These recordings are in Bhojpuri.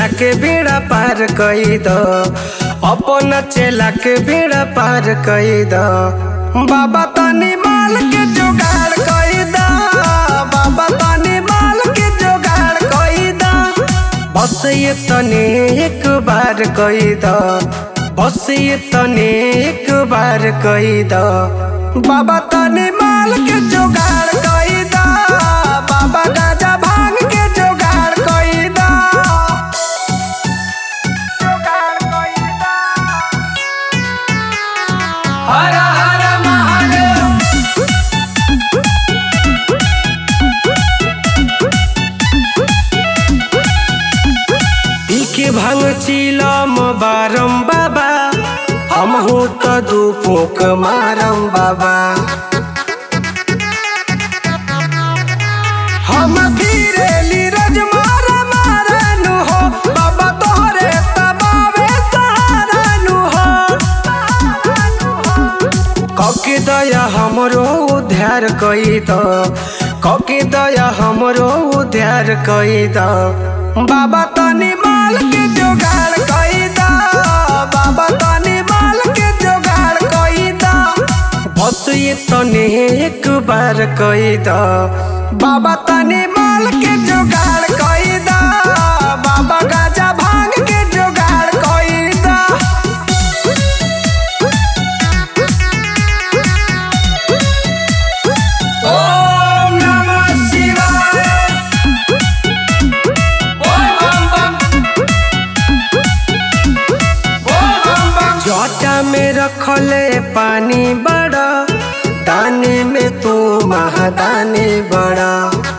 चेला के बेड़ा पार कई द अपन चेला के बेड़ा पार कई द बाबा तनी माल के जुगाड़ कई द बाबा तनी माल के जुगाड़ कई द बस ये तने एक बार कई द बस ये तने एक बार कई द बाबा तनी माल के जुगाड़ कई द बाबा गाजा भांग के जुगाड़ कई द जुगाड़ कई द हर हर महादेव पी के भांग चिलम बारम बाबा हम हो त दू फूक मारम बाबा हम धीरे लीरज मार मारनु हो बाबा तोहरे तबावे सहारनु हो कके दया हमरो उद्धार कई द कके दया हमरो उद्धार कई द बाबा तनी माल के जुगाड़ कई द बाबा तनी माल के जुगाड़ कई द बस ये तने एक बार कई द बाबा तनी माल के जुगाड़ कई द बाबा गाजा भांग के जुगाड़ कई द ओम नमः शिवाय बोल बम बम बोल बम बम जटा में रखले पानी बड़ा दाने में तू महादानी बड़ा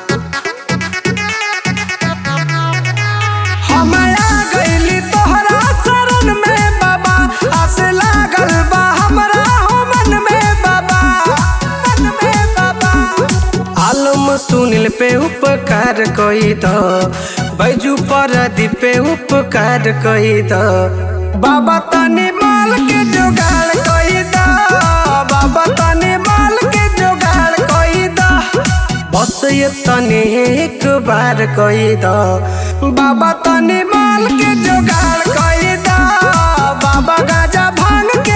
हम आ गइली तोहरा शरण में बाबा आस लागल बा हमरा हो मन में बाबा मन में बाबा आलम सुनील पे उपकार कई द बैजू पर पे उपकार कई द बाबा तनी माल के जुगाड़ कई द बाबा तनी माल के जुगाड़ कई द बस ये तनी एक बार कई द बाबा तनी माल के जुगाड़ कई द बाबा गाजा भांग